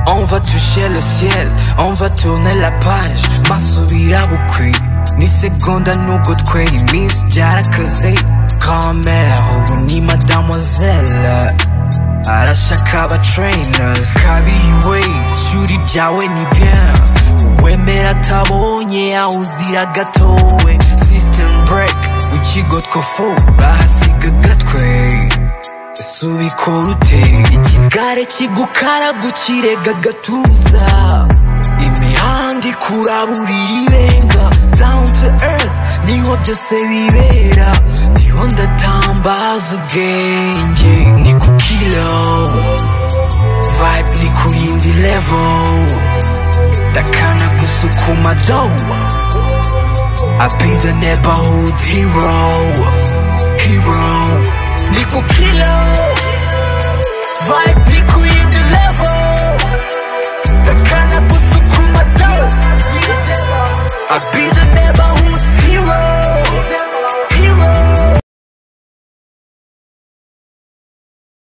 On va toucher le ciel, on va tourner la page Ma subirá bukwi, ni seconde no good queen Miss Jara Kaze, grand-mère ou ni mademoiselle Arashakaba trainers, kabiwe, shuri jawe ni bien Wemera tabonye, awuzira gatowe System break, uchigotka fo, bahasiga gatwe subikora ute ikigare kigukara gukirega gatuza imihanda ikuraburira irenga down to earth niho byose bibera niho ndatambaza ubwenge ni ku kilo vibe ni ku yindi level ndakana gusukuma dowa I be the neighborhood hero hero Nico Kilo Vibe Nico in the level The cannabis Kuma down I be the